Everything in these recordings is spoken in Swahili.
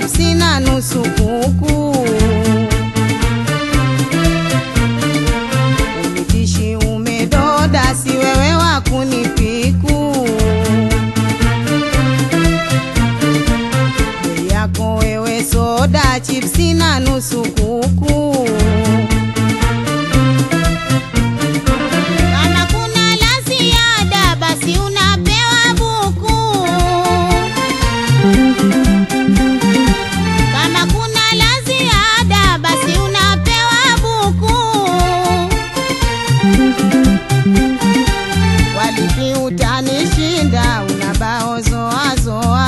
chipsi na nusu kuku. Umitishi umedoda, si wewe wa kunipiku. Bei yako wewe soda, chipsi na nusu kuku. Kama kuna la ziada, basi unapewa buku. Kama kuna la ziada basi unapewa buku. Walipi utanishinda, una bao zoa zoa.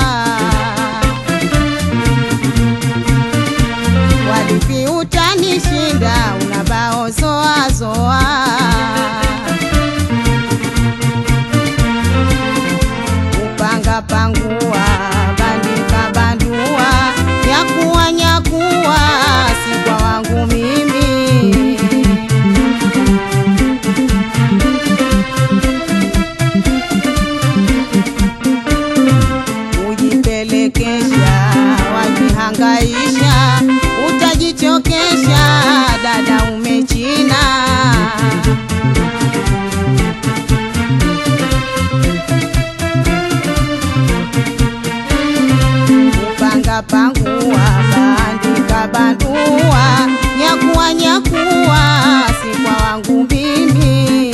Walipi utanishinda, una bao zoa zoa. Upanga pangua, bandika bandua, nyakuwa nyakuwa, si kwa wangu mimi. Ujipelekesha, wajihangaisha, utajichokesha, dada umechina. Upanga pangua, bandika bandua, nyakuwa nyakuwa, si kwa wangu mimi.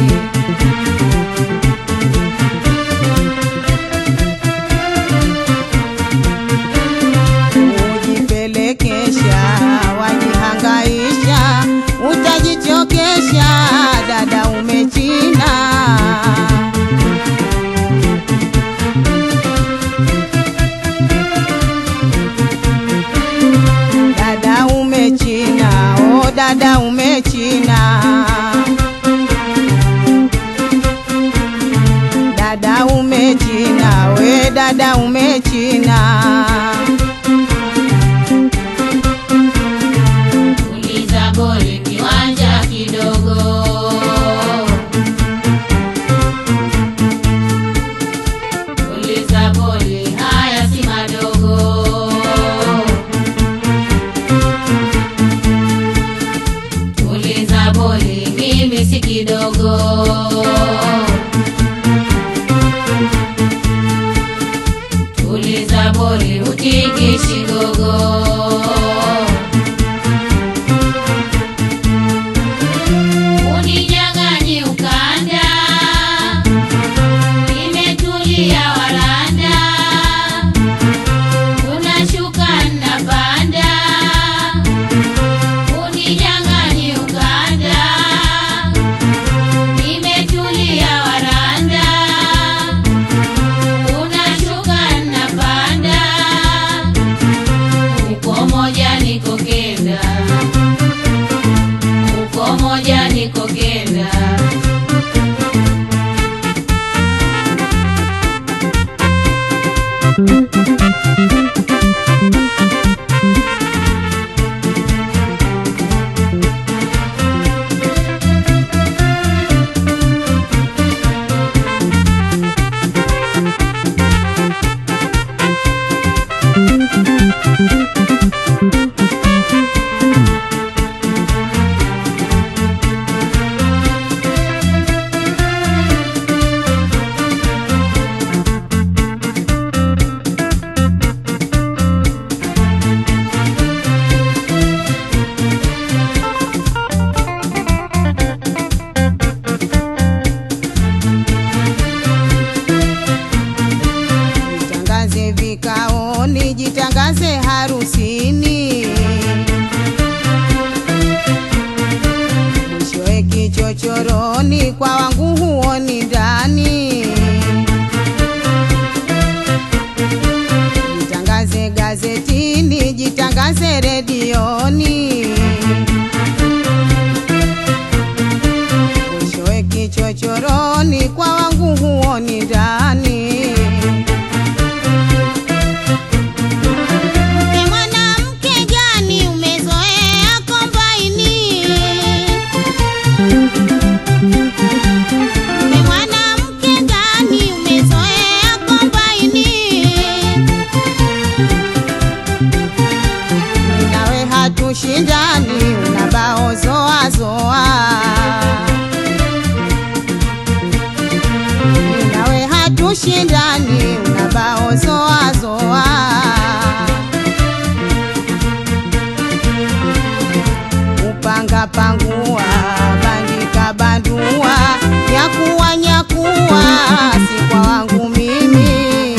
Ujipelekesha, wajihangaisha, utajichokesha, dada umechina. Dada umechina, oh dada umechina. Dada umechina, we dada umechina. Uliza boli kiwanja kidogo. Uliza boli haya si madogo. Uliza boli mimi si kidogo. Uliza boli hutikishi gogo. Uninyang'anyi ukanda, nimetulia waranda, unashuka napanda. Uninyang'anyi ukanda, nimetulia waranda, unashuka napanda. Uko moja niko kenda uko moja niko kenda Jitangaze vikaoni, jitangaze harusini. Mwishowe kichochoroni, kwa wangu huoni ndani. Jitangaze gazetini, jitangaze redioni. Mwishowe kichochoroni, kwa wangu huoni ndani. Mke mwanamke gani umezoea kombaini? Mke mwanamke gani umezoea kombaini? si kwa wangu mimi.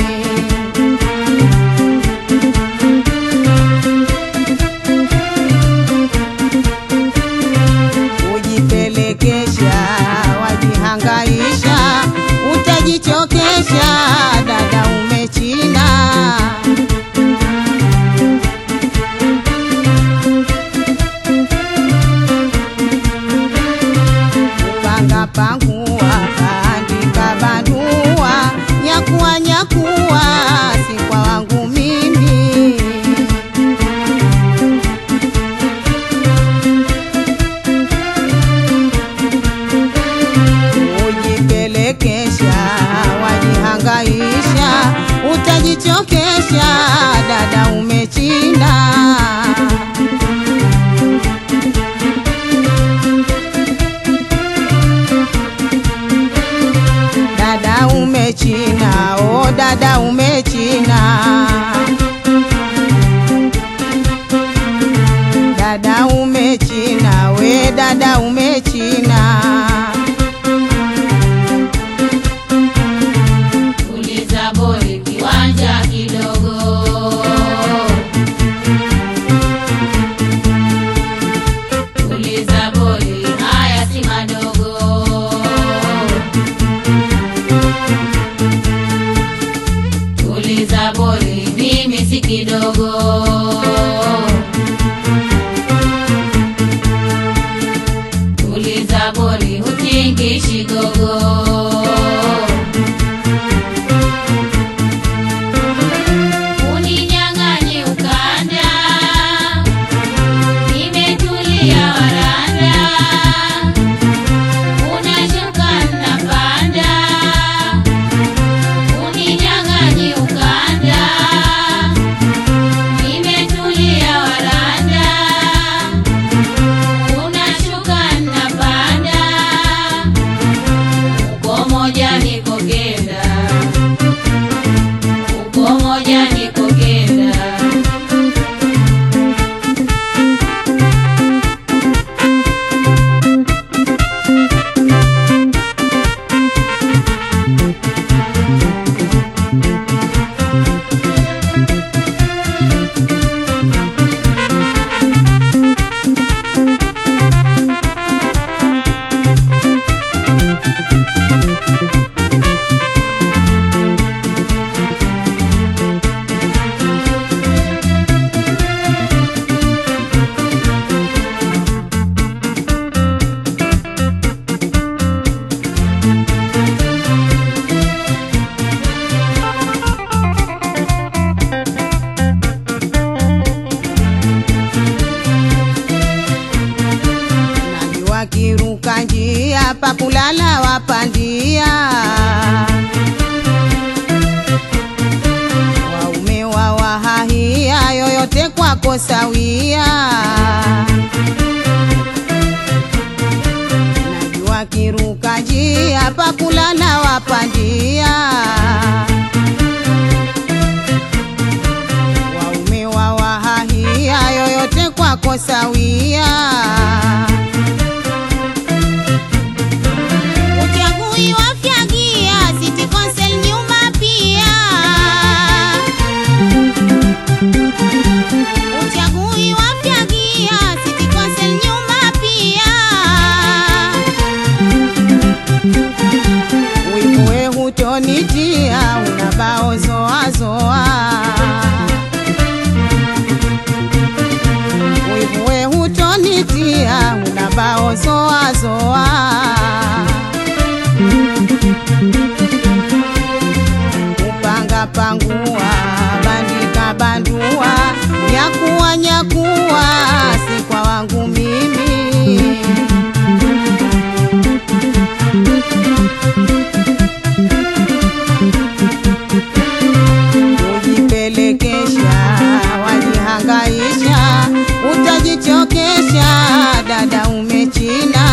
Kujipelekesha, wajihangaisha, utajichokesha, dada umechina. Panga pangua, bandika bandua, nyakua nyakua, si kwa wangu mimi. Ujipelekesha, wajihangaisha, utajichokesha, dada umechina. Dada umechina, oh dada umechina. Dada umechina, we dada umechina. Tuliza boli kiwanja kidogo. Tuliza boli haya si madogo. Tuliza boli mimi si kidogo. Tuliza boli hutingishi gogo. Uninyang'anye ukanda, nimetulia waranda, unashuka napanda. Uninyang'anye ukanda, nimetulia waranda, unashuka napanda. Uko moja niko kenda uko moja niko kenda Najua kiruka njia pa kulala wapandia, waume wa wahahia, yoyote kwako sawia. Najua kiruka njia pa kulala wapandia, waume wa wahahia, yoyote kwako sawia. Uchagui wafyagia City Council nyuma pia. Uchagui wafyagia City Council nyuma pia. Wivuwe hutonitia unabao zoa zoa, wivuwe hutonitia unabao zoa zoa. Upanga pangua, bandika bandua, nyakuwa nyakuwa, si kwa wangu mimi. Kujipelekesha, wajihangaisha, utajichokesha, dada umechina.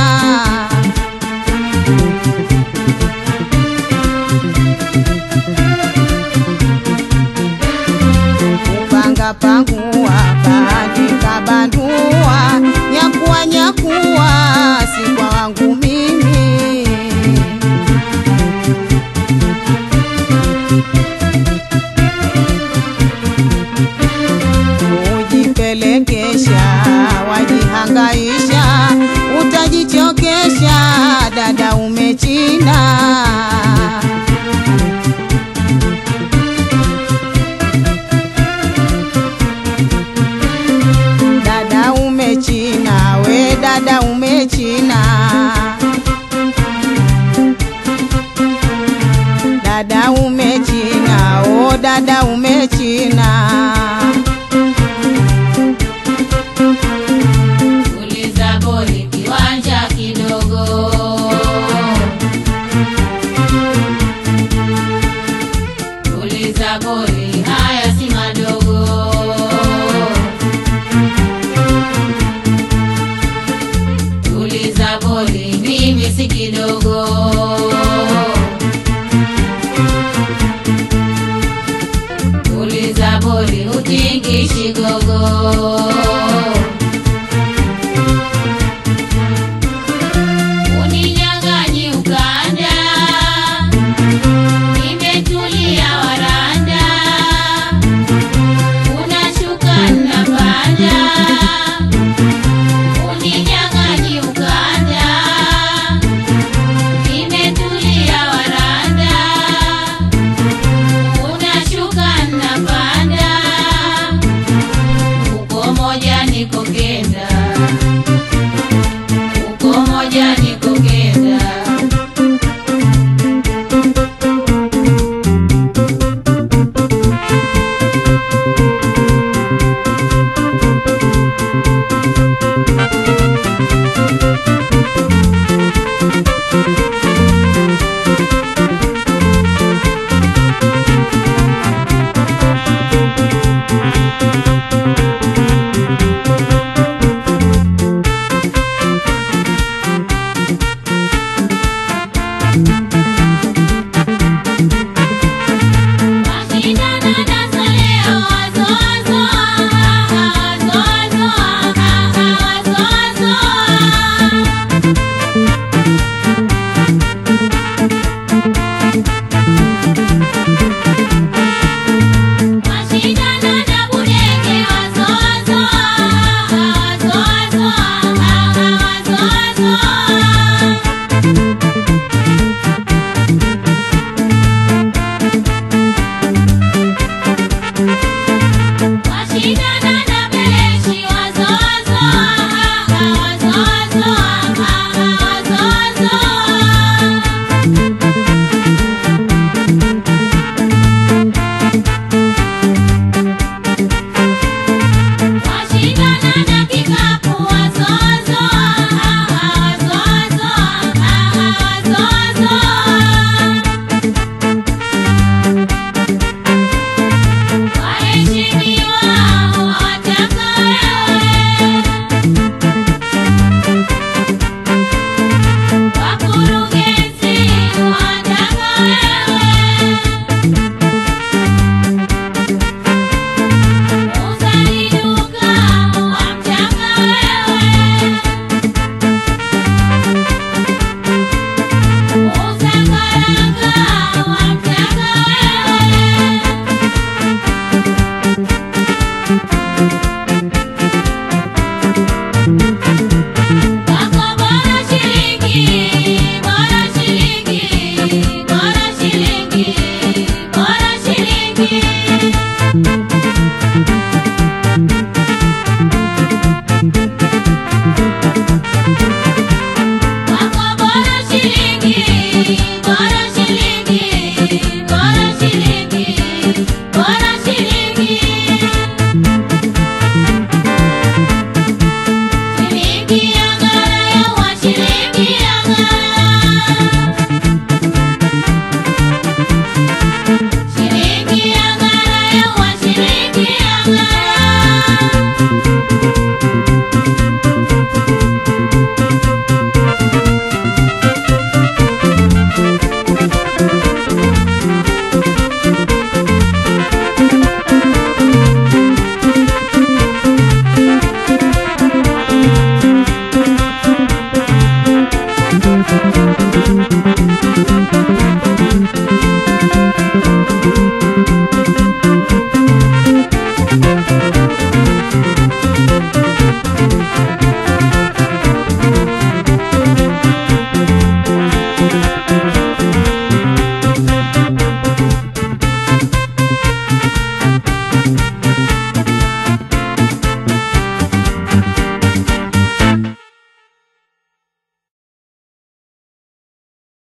Upanga pangua, bandika bandua, nyakuwa nyakuwa, si kwa wangu mimi. umechina. Tuliza boli kiwanja kidogo. Tuliza boli haya si madogo. Tuliza boli mimi si kidogo. Tuliza boli utingishi gogo. Uninyang'anyi ukanda, nimetulia waranda, unashuka napanda. Uninyang'anyi ukanda, nimetulia waranda, unashuka napanda. Uko moja niko kenda uko moja niko kenda Mashindano nazo leo wazo wazo wazo wazo wazo wazo Mashindano na budege wazo wazo wazo wazo wazo wazo Mashindano na beleshi wazo wazo wazo wazo wazo wazo Mashindano na kikapu wazo wazo wazo wazo wazo wazo Waheshimiwa wataka wewe, wakurugenzi wataka wewe, muuzaji duka wamtaka wewe, muuza karanga wamtaka wewe. Wako bora shilingi, bora shilingi, bora shilingi, bora shilingi. Wako bora shilingi, bora shilingi, bora shilingi, bora shilingi.